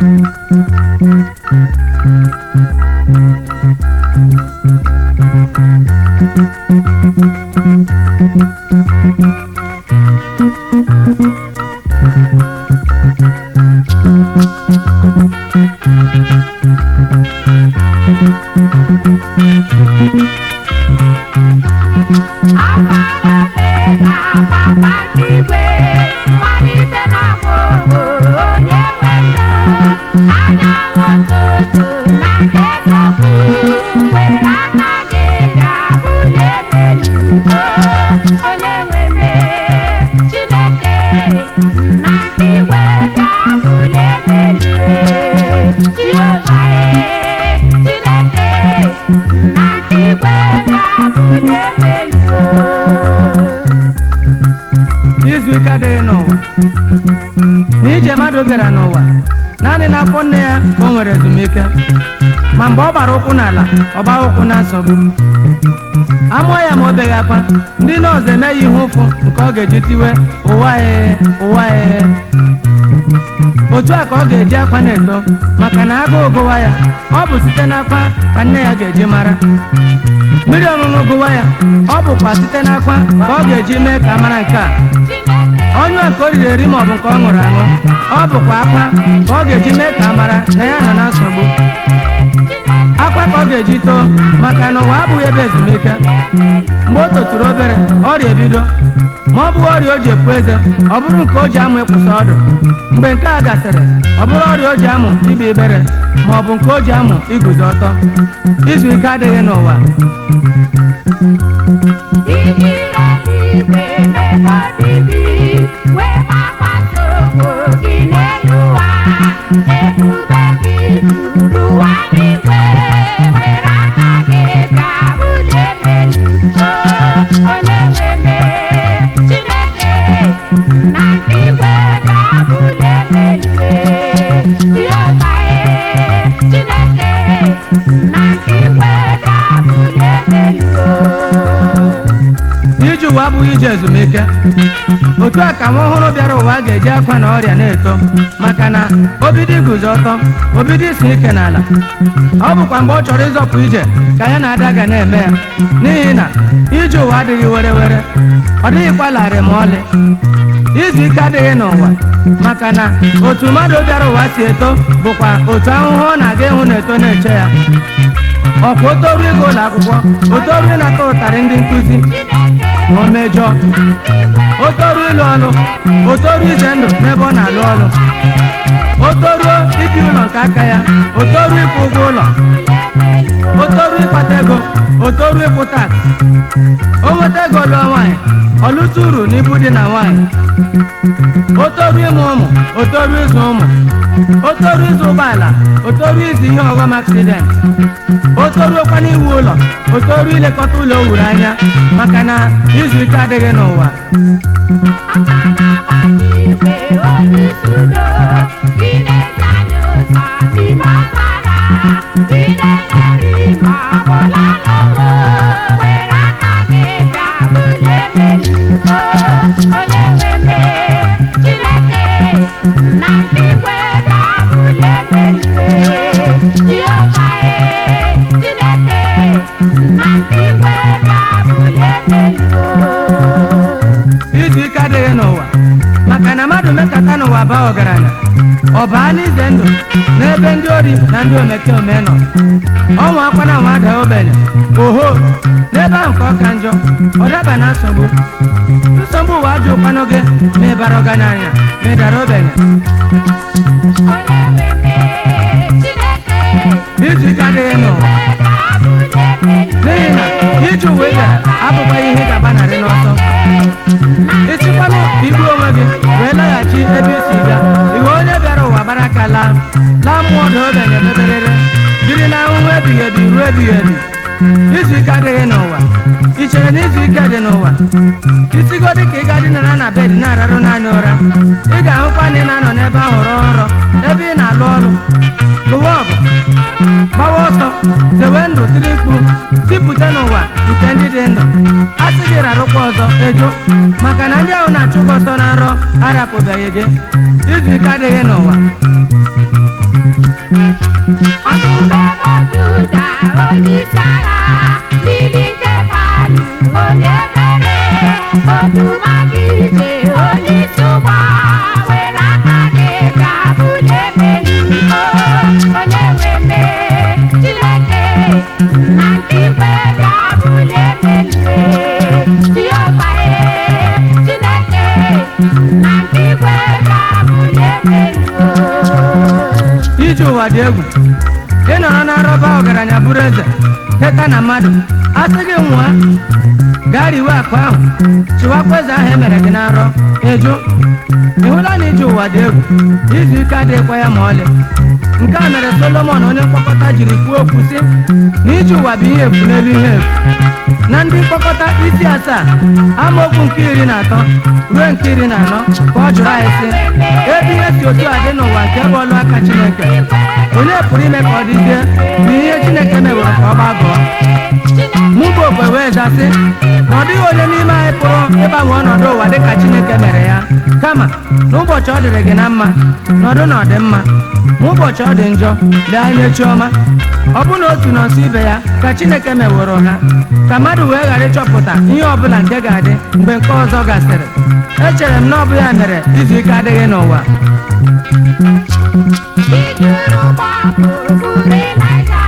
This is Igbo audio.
izu ike adịghị n'ụwa n'ije mmadụ bịara n'ụwa naanị n'afọ nne ya ka o nwere ezumike ma mgbe ọ gbara ụkwụ n'ala ọ gbaa ụkwụ na nsogbu amụọ ya ma o beghị akwa ndị nọọsụ emeghị ihe ụfụ nke ọ ga-eji tiwe ụwa ee ụwa ee otu a ka ọ ga-eji akwa na-eto maka na agụụ gụwa ya ọ bụ site n'akwa ka nne ya ga-eji mara mmiri ọṅụṅụ gụwa ya ọ bụkwa site n'akwa ka ọ ga-eji mee ka a mara nke a onye nke o riri eri maọbụ nke ọ ṅụrụ aṅụ ọ bụkwa akwa ka ọ ga-eji mee ka a mara na ya nọ na nsogbu akwa ka ọ ga-eji too maka na ụwa abụghị ebe ezumike mgbe o toturu obere ọrịa ebido ma ọ bụghị ọrịa o ji epu eze ọ bụrụ nke o ji amụ ịkwụsị ọdụ mgbe nke a gasịrị ọ bụrụ ọrịa o ji amụ ibe ibere ma ọ bụ nke o ji amụ iguzo ọtọ izu ike adịghị n'ụwa ije ụwa abụghị ije ezumike otu a ka nwa ọhụrụ bịara ụwa ga-eji akwa na ọrịa na-eto maka na obido iguzo ọtọ obido isi ike n'ala ọ bụkwa mgbe ọ chọrọ ịzọpụ ije ka ya na ada ga na-eme ya n'ihi na ije ụwa adịghị were were ọ dịghịkwa larịị ma ọlị izu ike adịghị n'ụwa maka na otu mmadụ bịara ụwa si eto bụkwa otu ahụhụ ọ na-aga ịhụ na-eto na-eche ya ọkwa o toru ịga ụlọ akwụkwọ o toru ịnata ụtarị ndị nkụzi ma o mejọọ o toru ịlụ ọlụ o toru ize ndụ n'ebe ọ na-alụ ọlụ o toruo ibi ụlọ nke aka ya o toru ịkwụ ụgwọ ụlọ o toru ịkpata ego o toru ịkwụ taksị o nweta ego lụọ nwaanyị ọ lụta uru n'ibu dị na nwaanyị o toru ịmụ ụmụ o toru ịzụ ụmụ o toru ịzụ ụgbọala o toru ịzụ ihe ọghọm aksidenti o toruokwa n'iwu ụlọ o toru ilekọta ụlọ o wuru anya maka na izu ike adịghị n'ụwa izu ike adịghị n'ụwa maka na mmadụ mekata n'ụwa baa ọgaranya ọ baa n'ize ndụ n'ebe ndị ori na ndị omekome nọ ọnwa akwa na nwa daa ogbenye oho n'ebe ahụ ka ọ ka njọ ọ daba na nsogbu nsogbu ụwa ajọ ụkwanụ gị ma ị bara ọgaranya ma ị dara ogbenye izu ike adịghị n'ụwa n'ihi na ije uwe gara abụkwaghị ihe ị ga-agbanarị n'ọsọ ịchịkwanụ igbu onwe gị wee laghachi ebe isi bịa iwe onye bịara ụwa gbara aka laa laa mmụọ na obenye meberere biri na ahụhụ ebighị ebi ruo ebighị ebi izu ike adịghị n'ụwa ị chere na izu ike dị n'ụwa isigodị ka ị ga dinara na bed na-ararụ naanị ụra ị ga-ahụkwa na ị na-anọ n'ebe ahụ rọọ nrọ ebe ị na-alụ ọrụ lụwa ọgụ gbawa ọsọ zewe ndụ tiri mkpu tipụta n'ụwa nke ndị dị ndụ a sị gị rarụkwa ọzọ ejo maka na ndị ahụ na-achụ gị ọsọ na nrọ arapụbeghị gị izu ike adịghị n'ụwa isi agha mmiri nke mmadụ onye mere otu maka ije onye isi ụgbọ were aka gị ga-abụli emeri onye nwe mmehie Chineke na nke igwe ga-abụli emeri Jehova ee, Chineke na nke igwe ga-abụli emeri ije ụwa dị egwu ị nọrọ na nrọba ọgaranya bụrụ eze teta na mmadụ asị gị nwa gaa riwe akụ ahụ chịwakwa eze ahụ emere gị na nrọ ịjụ ị hụla na ije ụwa dị egwu izu ike adịghịkwa ya ma ọlị nke a mere solomon onye mkpọkọta jiri kwuo okwu sị na ije ụwa bụ ihe efu n'elu ihe efu na ndị mkpọkọta isi asaa amaokwu nke iri na atọ ruo nke iri na anọ ka ọ jụrụ anyị sị ebe ihe si otu a dị n'ụwa nke bụ ọlụ aka chineke onye pụrụ ime ka ọ dịzie na ihe chineke meworo ka ọ gbagọọ mụ bụ okwe wee zasị na ọ dịghị onye n'ime anyị pụrụ ịgbanwe ọnọdụ ụwa dịka chineke mere ya kama n'ụbọchị ọ dịrị gị na mma nọdụ na ọdịmma ma ụbọchị ọ dị njọ lee anya chiọma ọ bụ na otu nọsụ ibe ya ka chineke meworo ha ka mmadụ wee ghara ịchọpụta ihe ọbụla nke ga-adị mgbe nke ọzọ gasịrị echere m na ọ bụ ya mere izu ike adịghị n'ụwa Ijuru gbapụrụ Ịlaịja